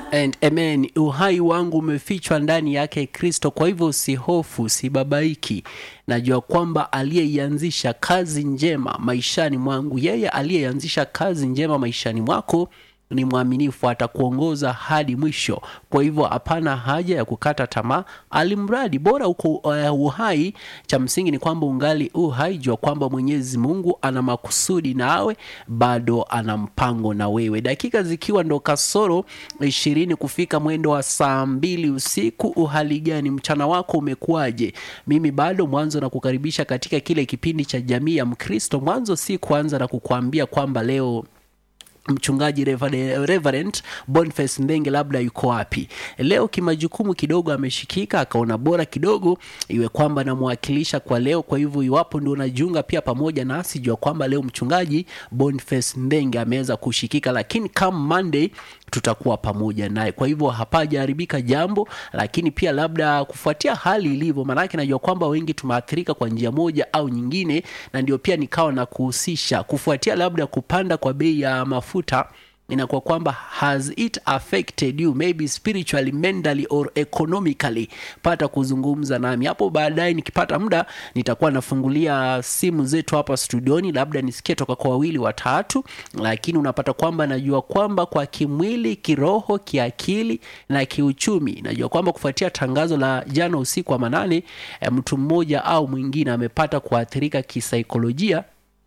and amen uhai wangu umefichwa ndani yake kristo kwa hivyo usihofu usibabaiki najua kwamba aliyeianzisha kazi njema maishani mwangu yeye aliyeianzisha kazi njema maishani mwako ni mwaminifu atakuongoza hadi mwisho kwa hivyo hapana haja ya kukata tamaa alimradi bora uko uh, uhai cha msingi ni kwamba ungali uhai jua kwamba mwenyezi mungu ana makusudi nawe bado ana mpango na wewe dakika zikiwa ndo kasoro ishirini kufika mwendo wa saa mbili usiku uhali gani mchana wako umekuwaje mimi bado mwanzo na kukaribisha katika kile kipindi cha jamii ya mkristo mwanzo si kuanza na kukuambia kwamba leo mchungaji Reverend, Reverend Boniface Ndenge labda yuko wapi leo. Kimajukumu kidogo ameshikika, akaona bora kidogo iwe kwamba namwakilisha kwa leo. Kwa hivyo iwapo ndio unajiunga pia pamoja nasi, jua kwamba leo mchungaji Boniface Ndenge ameweza kushikika, lakini come Monday tutakuwa pamoja naye. Kwa hivyo hapajaharibika jambo, lakini pia labda kufuatia hali ilivyo, maanake najua kwamba wengi tumeathirika kwa njia moja au nyingine, na ndio pia nikawa na kuhusisha kufuatia labda kupanda kwa bei ya mafuta inakuwa kwamba has it affected you maybe spiritually mentally or economically pata kuzungumza nami hapo baadaye nikipata muda nitakuwa nafungulia simu zetu hapa studioni labda nisikie toka kwa wawili watatu lakini unapata kwamba najua kwamba kwa kimwili kiroho kiakili na kiuchumi najua kwamba kufuatia tangazo la jana usiku wa manane mtu mmoja au mwingine amepata kuathirika kisaikolojia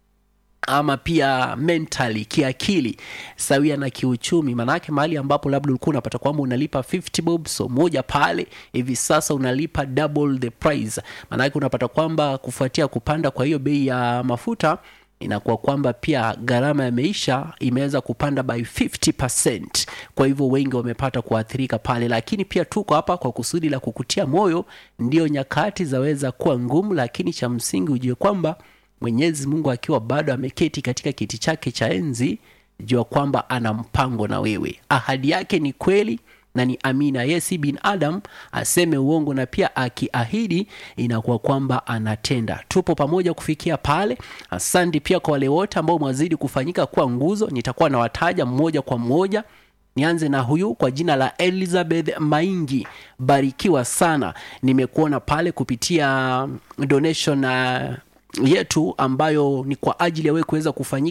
ama pia mentally kiakili sawia na kiuchumi maanake mahali ambapo labda ulikuwa unapata kwamba unalipa 50 bob so moja pale hivi sasa unalipa double the price maanake unapata kwamba kufuatia kupanda kwa hiyo bei ya mafuta inakuwa kwamba pia gharama ya maisha imeweza kupanda by 50 kwa hivyo wengi wamepata kuathirika pale lakini pia tuko hapa kwa kusudi la kukutia moyo ndio nyakati zaweza kuwa ngumu lakini cha msingi ujue kwamba mwenyezi mungu akiwa bado ameketi katika kiti chake cha enzi jua kwamba ana mpango na wewe ahadi yake ni kweli na ni amina ye si binadam aseme uongo na pia akiahidi inakuwa kwamba anatenda tupo pamoja kufikia pale asante pia kwa wale wote ambao mwazidi kufanyika kuwa nguzo nitakuwa nawataja mmoja kwa mmoja nianze na huyu kwa jina la elizabeth maingi barikiwa sana nimekuona pale kupitia donation uh, yetu ambayo ni kwa ajili ya wewe kuweza kufanyika